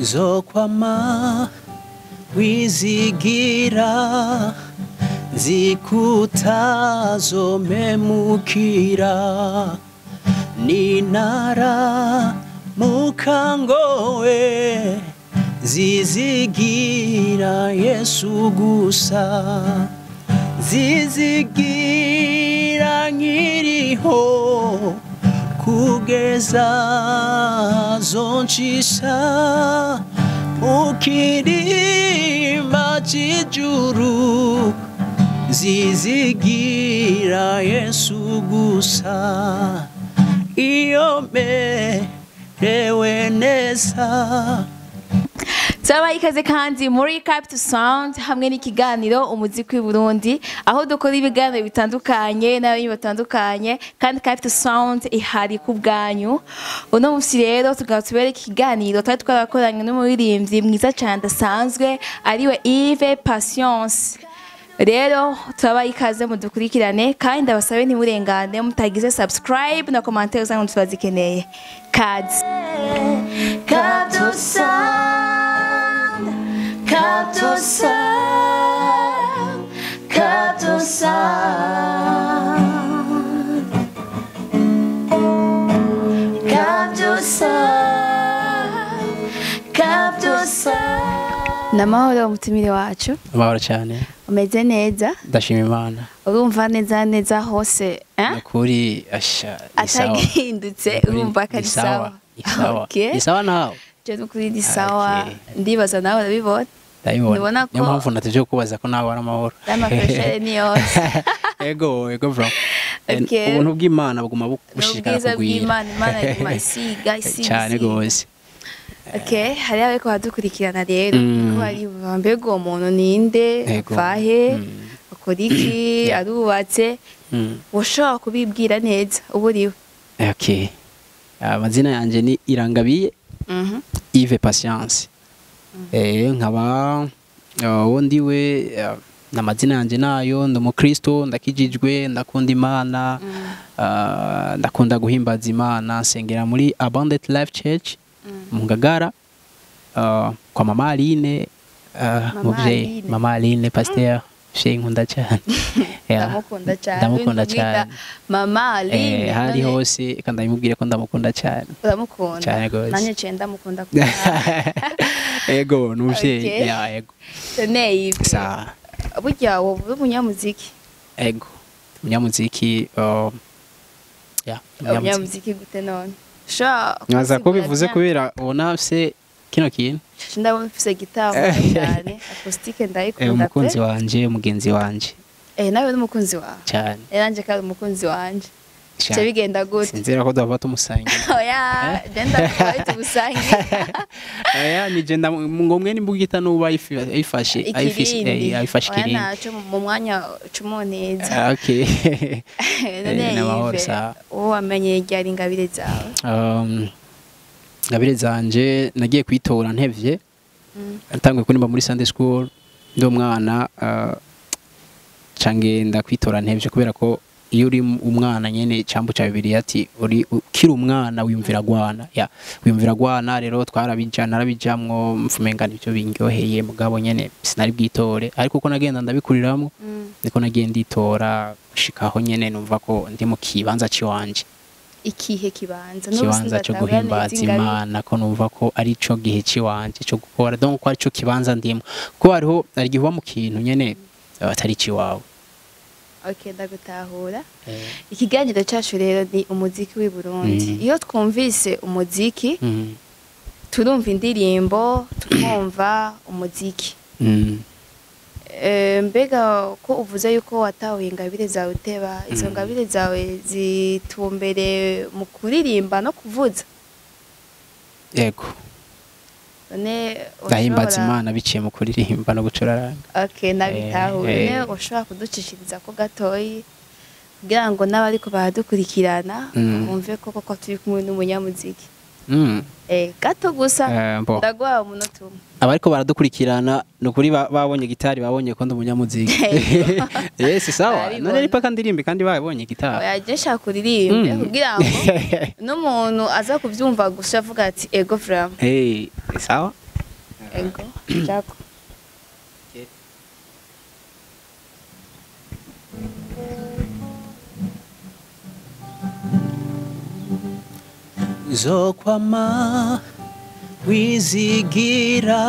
zokwama wizigira zikutazomemukira ninara mukangowe zizigira yesu gusa zizigira nkiriho kugeza zoncisha mu kirimba cy'ijuru zizigira yesu gusa iyo merewe neza turabaha ikaze kandi muri Capital Sound hamwe n'ikiganiro umuziki w'i Burundi aho dukora ibiganiro bitandukanye n'abantu batandukanye kandi Capital Sound ihari ku bwanyu uno munsi rero tukaba tubereka ikiganiro twari twarakoranye n'umuririmbyi mwiza cyane adasanzwe ariwe Yves Patience rero turabaha ikaze mudukurikirane kandi ndabasabe ntimurengane mutagize subscribe na commentaire zanyu turazikeneye kazi Capital Sound Capital Sound Capital Sound Capital Sound Capital Sound Namahoro umutumire wacu amahoro cyane umeze neza ndashima imana urumva neza neza hose eh? ukuri asha ni sawa. atagihindutse Ukuri urumva ko ni ari sawa, sawa ni sawa Okay. ni sawa nawe je n'ukuri ni sawa Okay. ndibaza nawe urabibona ndabibona Ndabona niyo ko- mpamvu natuje kubaza ko nawe ari amahoro n'amafreshere ni yose ego ego bro Okay. ubuntu bw'imana buguma bushishikara n'ubwiza kugwira bw'imana imana iguma isiga isiga cyane isiga. rwose okay hariho abariko baradukurikirana rero Mm. ko bari mbega uwo muntu ninde Ego. avahe Mm. akora iki arubatse Mm. woshobora kubibwira neza uba uriwe okay amazina yanjye ni irangabiye Mhm. Yves Patience eh nkaba uh, uwo ndiwe uh, n'amazina yanjye nayo ndi umukristo ndakijijwe ndakunda imana uh, ndakunda guhimbaza imana nsengera muri abundant life church mu ngagara uh, kwa mama aline uh, Mama muvyeyi Aline. mama aline pasteur sheyi nkunda cyane Yeah. ndamukunda cyane ndamukunda Wenda umwita cyane mama aline eh, hari none hose reka ndabimubwire ko ndamukunda cyane uramukunda Cyane gose. nanjye ciye ndamukunda kunawe ego ni umuvyeyi Okay. yeah, ego neye sa burya wowe uri umunyamuziki ego umunyamuziki uh, yeah, umunyamuziki umunyamuziki gute none ushobora nkaza ko kunsigurira bivuze bien? kubera ubona se kino kintu ndabona ufise gitari cyane akusitike eh, ndayikunda umukunzi pe wanje umugenzi wanje eh nawe n'umukunzi wawe cyane eh nanje kandi umukunzi wanje Sha- cyo bigenda gute sinzira ko duhava tumusangira oya genda twari tugusangiye aya ni je ndam- ngo mwe nimbugita nuba ayifi- ayifashe ayifise ikirindi eh, ayifashe oya ikirindi naco mu mwanya cumoneza Ah, okay none Eh, n'amahoro, yive sawa. uwo wamenye ryari ingabire zawe um, ngabire zanje nagiye kwitora ntevye Mm. natanguye kuririmba muri Sunday school ndi umwana uh, cangenda kwitora ntevye kubera ko iyo uri umwana nyene cambu ca bibiri ati uri ukiri umwana wiyumvira gwana ya wiyumvira gwana rero twarabija narabijamwo mfumengana ivyo bingyoheye mugabo nyene sinari bwitore ariko uko nagenda ndabikuriramwo Mm. niko nagiye nditora gushikaho nyene numva ko ndi mu kibanza ciwanje ikihe kibanza ikibanza cyo guhimbaza imana ko numva ko ari cyo gihe ciwanje cyo gukora donc ko ari cyo kibanza ndimo ko hariho hari igihe uba mu kintu nyene eh, atari ciwawe okay ndagutahura ikiganiro cyacu rero ni umuziki w'i Burundi Mm. iyo twumvise umuziki Mm, turumva indirimbo tukumva umuziki mm. Eh, mbega ko uvuze yuko watahuye ingabire zawe uteba izo Mm. ngabire zawe zitumbere mu kuririmba no kuvuza yego none ndahimbaza ushobora- imana biciye mu kuririmba no gucuraranga okay nabitahuye Eh, none ushobora kuducishiriza ko gatoyi kugira ngo n'abariko baradukurikirana Mm. bumve ko koko turi kumwe n'umunyamuziki Mm, eh gato gusa eh, mbo. ndaguha umunota umwe abariko baradukurikirana ni ukuri ba- babonye gitari babonye ko ndi umunyamuziki Yego. yes sawa Barabibona. none ripaka ndirimbe kandi babonye gitari oya je nshaka uririmbe Mm. kugira ngo n'umuntu aza kubyumva gusa avuga ati ego vraiment hey sawa ego jako zokwama wizigira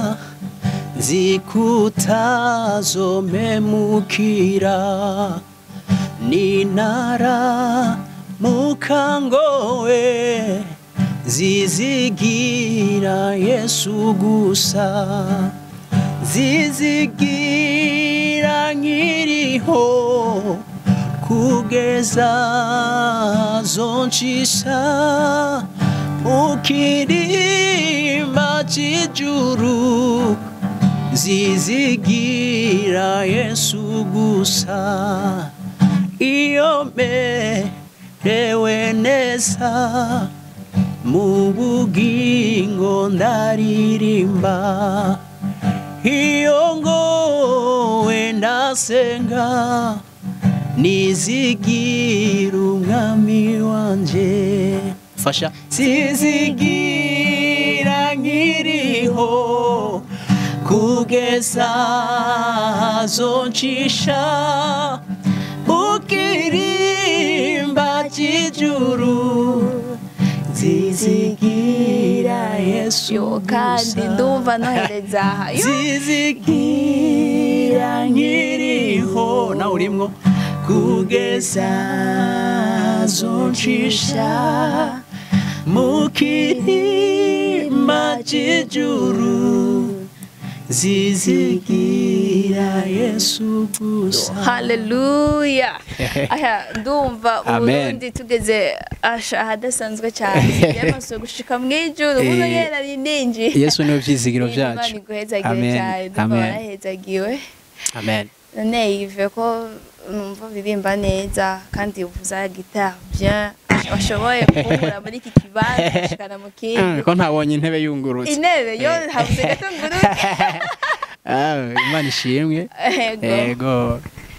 zikutazomemukira ninara mukangowe zizigira yesu gusa zizigira nkiriho kugeza zoncisha mukirimba c'ijuru zizigira yesu gusa iyo merewe neza mu bugingo ndaririmba iyo ngowe ndasenga nizigira umwami wanje fasha sizigira nkiriho kugeza zoncisha ukirimba cy'ijuru zizigira yesu yo kandi gusa. ndumva nohereza aha Yo, zizigira nkiriho nawe urimwo kugeza zoncisha mu kirima cy'ijuru zizigira yesu gusa haleluya aya ndumva Amen. uburundi tugeze asha ahadasanzwe cyane yamaze gushika mu ijuru umuntu Eh, yera ninji yesu niwe vyizigiro Imana vyacu iguhezagire Amen. cyane ndumva Amen. warahezagiwe amen none yive ko numva uririmba neza kandi uvuza gitari bien washoboye kunkura muri iki kibanza gushikana mu Mm, kindi ko ntabonye intebe yungurutse intebe yo Eh. habuze gato nguruke Ah, imana ishimwe ego ego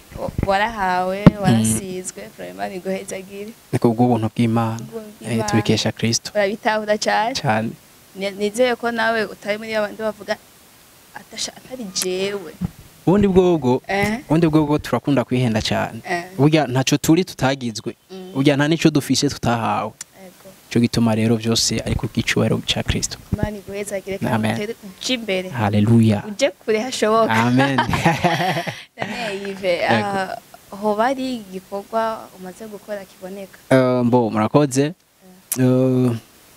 warahawe warasizwe Imana iguhezagire ni kubw'ubuntu bw'imana Ubuntu Eh, bw'Imana. tubikesha kristo urabitahura cyane cyane Ni- nizeye ko nawe utari muri abandi bavuga atasha- atari jewe ubundi bwobwo eh ubundi bwobwo turakunda kwihenda cyane eh burya ntacyo turi tutagizwe Mm. burya nta n'icyo dufise tutahawe ego cyo gituma rero byose ari ku bw'icyubahiro cya kristo Imana iguhezagire kandi Amen. utere uje imbere haleluya uje kure hashoboka amen none yive Ego. hoba ari igikorwa umaze gukora kiboneka Eh, mbo murakoze Eh,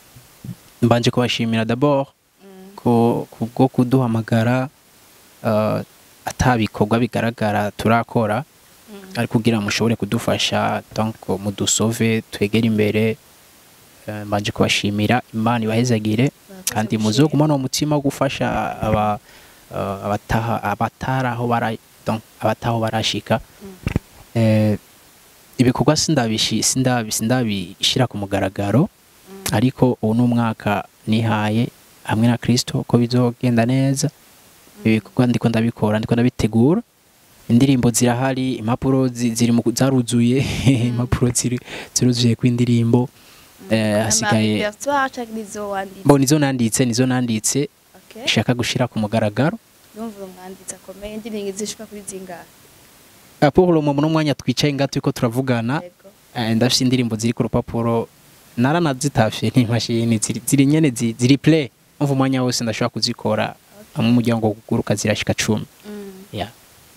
mbanje kubashimira d'abord Mm. ko kubwo kuduhamagara eh, atabikorwa bigaragara turakora Mm. ari kugira mushobore kudufasha donc mudusove twegere imbere Eh, mbanje kubashimira imana ibahezagire Murakoze kandi gushimira. muzogumana umutima wo gufasha aba eh, abataha abatari aho bara donc abataho barashika Mm. eh, ibikorwa sindabishi sindabi sindabishira ku mugaragaro Mm. ariko ubu ni umwaka nihaye hamwe na Kristo ko bizogenda neza ibikorwa ndiko ndabikora ndiko ndabitegura indirimbo zirahari impapuro zi- ziri mu zaruzuye impapuro ziri ziruzuye kw'indirimbo eh, hasigaye Ama canke nizo wanditse bo nizo nanditse nizo nanditse okay nshaka gushira ku mugaragaro ndumva umwanditsi akomeye indirimbo zishika kuri zingahe Ah, pour le moment n'umwanya twicaye ngaho turiko turavugana yego eh, ndafise indirimbo ziri ku rupapuro naranazitafye n'imashini ziri ziri nyene zi- ziri play umva umwanya wose ndashobora kuzikora hamwe umuryango wo kuguruka zirashika cumi Mm. yeah.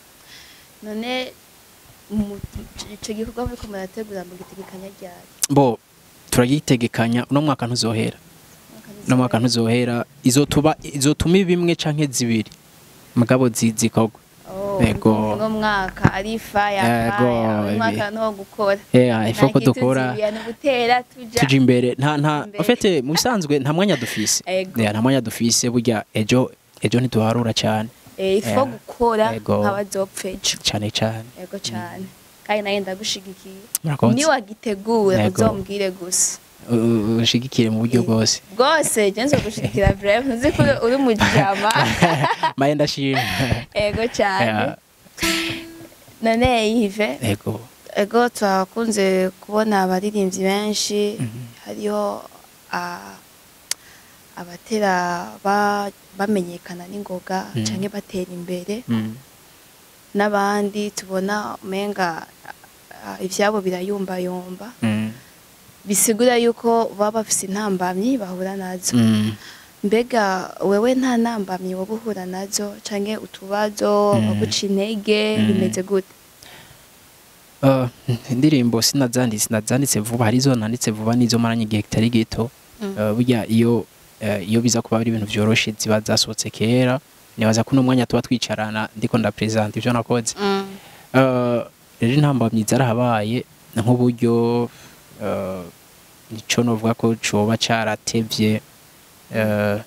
none mu- ico gikorwa muriko murategura mu gitegekanya ryari bo turagitegekanya uno mwaka ntuzohera uno mwaka ntuzohera izotuba izotuma bimwe canke zibiri mugabo zi- zikorwa Yego. uno mwaka ari faya Yego, faya uno mwaka ibi. no gukora yeah, ifo ko dukora ni gutera tuja tuja imbere nta nta Imbere. ofete mu bisanzwe nta mwanya dufise Ego. yeah, nta mwanya dufise burya ejo ejo ntituharura cyane Eh, ifo Yeah. gukora Yego. nk'abazopfa ejo cyane cyane yego cyane kandi nawe ndagushigikiye murakoze niwagitegura Yego. uzombwire gusa U- u- ushigikire mu buryo bwose bwose je nzogushigikira breve ntuzi ko uri mujama maye ndashima ego cyane Yeah, none yive yego ego turakunze kubona abaririmbyi benshi hariho ah, abatera ba- bamenyekana n'ingoga Mm. canke batera imbere Mm. n'abandi tubona umenga ah, ivyabo birayumbayumba Mm. bisigura yuko baba bafise intambamyi bahura nazo Mm. mbega wewe nta ntambamyi woba uhura nazo canke utubazo Mm. baguca intege Mm. bimeze gute Uh, indirimbo sinazanditse sinazanditse vuba hari izo nanditse vuba n'izo maranye igihe kitari gito Mm. Uh, burya iyo uh, iyo biza kuba ari ibintu vyoroshe ziba zasohotse kera nibaza ko uno mwanya tuba twicarana ndiko ndapresenta ivyo nakoze Mm. Uh, rero intambamyi zarahabaye nk'uburyo uh, nico novuga ko coba caratevye uh,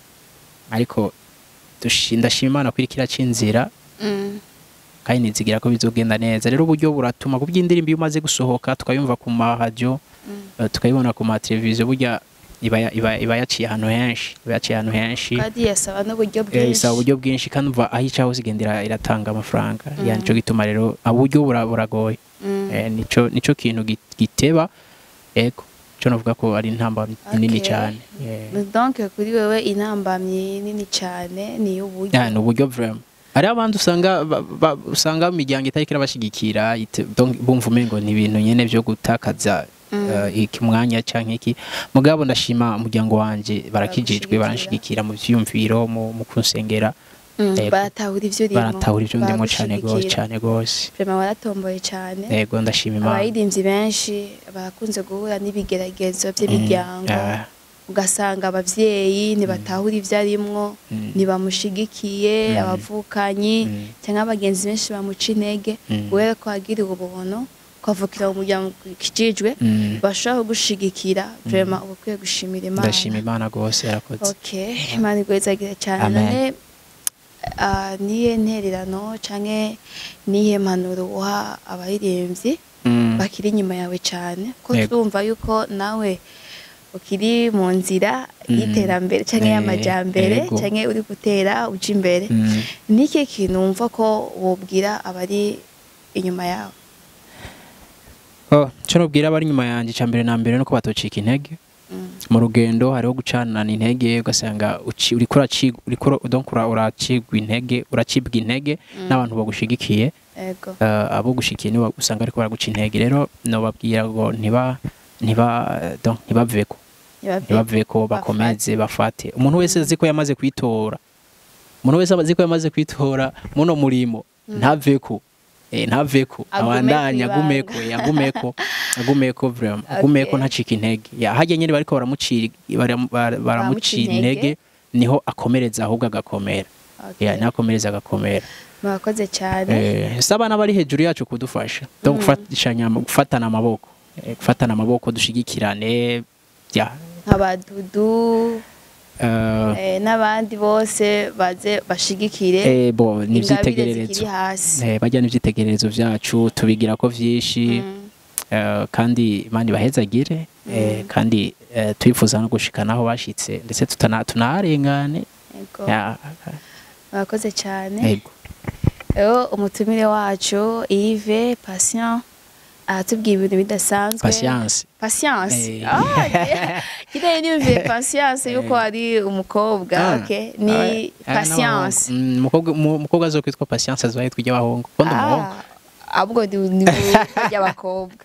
ariko dushi- ndashima imana ko iriko iraca inzira Mm. kandi nizigira ko bizogenda neza rero uburyo buratuma ku by'indirimbo iyo umaze gusohoka tukayumva ku maradiyo Mm. uh, tukayibona ku mateleviziyo burya iba ya- iba iba yaciye ahantu henshi iba yaciye ahantu henshi kandi yasaba n'uburyo Eh, bwinshi isaba uburyo bwinshi kandi umva aho ica hose igenda ira- iratanga amafaranga Mm. yani nico gituma rero uburyo bura- buragoye Mm. Eh, nico nico kintu gi- giteba ego cyo navuga ko ari intamba nini Okay. cyane Eh, donc kuri wewe intambamyi nini cyane ni uburyo ya, ni uburyo vraiment hariho abandi usanga ba- ba- usanga mu miryango itariko irabashigikira ite- donc bumva umengo ni ibintu nyene vyo gutakaza Mm. eh, iki mwanya canke iki mugabo ndashima umuryango wanje barakijijwe Baragushigikira. baranshigikira mu vyiyumviro mu mu kunsengera Mm, Yego. baratahura ivyo urimo baratahura ivyo ndimo cane gose baragushigikira. cane gose Vraiment waratomboye cyane yego ndashima imana abaririmbyi benshi barakunze guhura n'ibigeragezo by'imiryango Ah, ugasanga abavyeyi ntibatahura ivyo arimwo Mm. ntibamushigikiye Mm. abavukanyi Mm. cyangwa abagenzi benshi bamuca intege Mm. wewe ko wagiriwe ubuntu ukavukira mu muryango ukijijwe Mm. bashobora kugushigikira vraiment uba ukwiye gushimira imana ndashima imana gose yarakoze okay imana igwezagire cyane Amen. none ah, niye ntererano canke niye mpanuro uha abaririmbyi Mm. bakiri inyuma yawe cyane ko Yego. turumva yuko nawe ukiri mu nzira Mm. y'iterambere canke Eh, y'amajambere yego. canke uri gutera uja imbere Mm. niki kintu wumva ko wobwira abari inyuma yawe Oh, cyo nubwira abari inyuma yanjye icya mbere na mbere nuko batocika intege Mm. mu rugendo hariho gucanana intege ugasanga uci- uriko uraci- uriko ura- donc ura- uracibwa intege uracibwa intege n'abantu bagushigikiye ego eh, abo gushikiye nibo usanga ariko baraguca intege rero nobabwira ngo ntiba ntiba donc ntibaveko Ntibave- ntibaveko bakomeze bafate umuntu wese azi ko yamaze kwitora umuntu wese azi ko yamaze kwitora muno murimo ntaveko eh ntaveko Agume abandanya kwibanga. agumeko eh, agumeko agumeko vraiment agumeko Okay. ntacika intege ya hajya nyine bariko baramucira baram- bara- baramucira intege niho akomereza ahubwo agakomera Okay. ya nakomereza agakomera murakoze cyane eh saba n'abari hejuru yacu kudufasha donc gufatishanya gufatana amaboko eh, gufatana amaboko dushigikirane ya nk'abadudu eh, eh, n'abandi bose baze bashigikire eh bo ingabire nivyitegererezo zikiri hasi eh bajya n'ivyitegererezo vyacu tubigira ko vyinshi Mm. eh, kandi imana ibahezagire eh, kandi eh, twifuza no gushika naho bashitse ndetse tutana tunaharengane Ego. Ya, murakoze cyane ego rero umutumire wacu Yves Patient aratubwira ibintu bidasanzwe patience patience Eh. ah kidai niyumviye patience yuko ari umukobwa Ah, okay ni ah, ah, patience n'abahungu. Mm, umukobwa umu- umukobwa azokwitwa patience azohitwa iry'abahungu ko ndi umuhungu ah ahubwo ni ni ry'abakobwa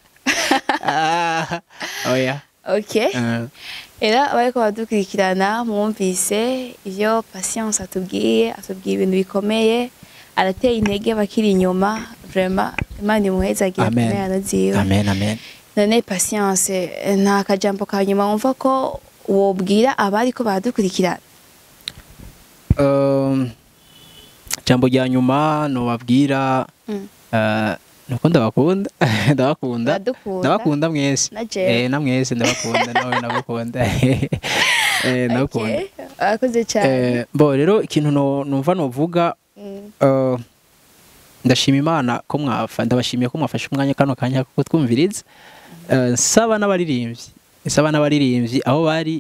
Ah, oya okay Eh, Era abariko badukurikirana mwumvise ivyo Patience atubwiye atubwiye ibintu bikomeye arateye intege bakiri inyuma vraiment Imana imuhezagire Amen. kumera ziwe amen amen none Patience eh, nta kajambo ka nyuma wumva ko wobwira abariko baradukurikirana Um, jambo rya nyuma nobabwira Mm. eh, nuko ndabakunda ndabakunda Uradukunda? ndabakunda mwese Na jewe. eh na mwese ndabakunda nawe ndabakunda eh ndabakunda Okay, Arakoze cyane eh bo rero ikintu no numva novuga Mm. eh, ndashima imana ko mwafa ndabashimiye ko mwafashe umwanya kano kanya ko twumviriza Eh, nsaba n'abaririmbyi nsaba n'abaririmbyi aho bari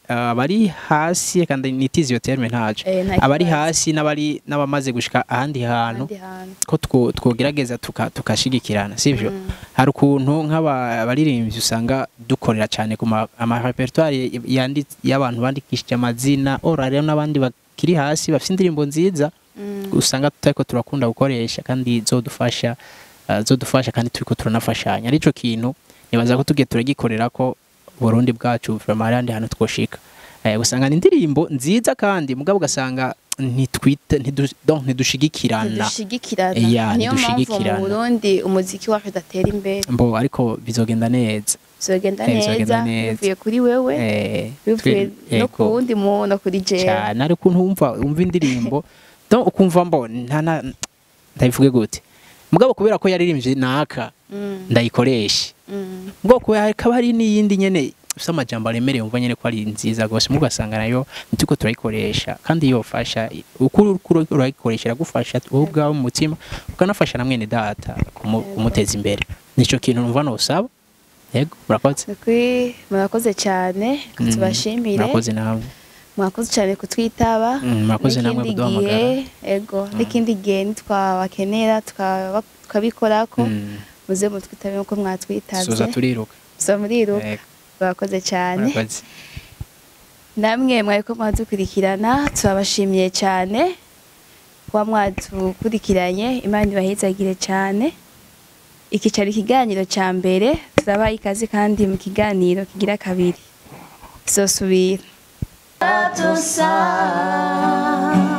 uh, abari hasi kandi nitize iyo terme ntaco Eh, nta abari kibazo. hasi n'abari n'abamaze gushika ahandi hantu ahandi hantu ko two- twogerageza tuka- tukashigikirana sivyo hari ukuntu nk'abaririmbyi usanga dukorera cyane ku ma- ama repertoire yandi y'abantu bandikishije amazina ora rero n'abandi bakiri hasi bafite indirimbo nziza Mm. usanga tutariko turakunda gukoresha kandi zodufasha uh, zodufasha kandi turiko turanafashanya arico kintu nibaza ko tugiye turagikorera ko Burundi bwacu vraiment hari ahandi hantu twoshika eh, usanga ni indirimbo nziza kandi mugabo ugasanga ntitwite ntidu- donc ntidushigikirana ntidushigikirana Yeah, niyo mpamvu mu ntidushigikirana. burundi umuziki wacu udatera imbere mbo ariko bizogenda neza bizogenda Eh, bizogenda neza neza. bivuye kuri wewe eh, bivuye twe- no ego. ku wundi muntu no kuri jewe cyane ariko ukuntu wumva wumva indirimbo donc ukumva mbo nta na ndabivuge gute mugabo kubera ko yaririmbye naka Mm, ndayikoresha mm. ubwoko hakaba hari n'iyindi nyene ifite amajambo aremereye wumva nyene ko ari nziza rwose mugasanga nayo nituko turayikoresha kandi yofasha uko uriko urayikoresha iragufasha wowe ubwawe mu mutima ukanafasha na mwene data kumu- kumuteza imbere nico kintu numva nosaba yego murakoze Ni ukuri murakoze cyane ko Mm, tubashimire murakoze namwe mwakoze cyane kutwitaba Mm, mwakoze namwe N'ikindi kuduhamagara. gihe ego n'ikindi gihe nitwabakenera tukaba- tukabikorako Mm. muze mutwitabe nkuko soza mwatwitabye turiruka so muriruka Yego, murakoze cyane murakoze namwe mwariko mwadukurikirana turabashimiye cyane kuba mwadukurikiranye imana ibahezagire cyane iki cyari ikiganiro cya mbere turabaha ikaze kandi mu kiganiro kigira kabiri tuzosubira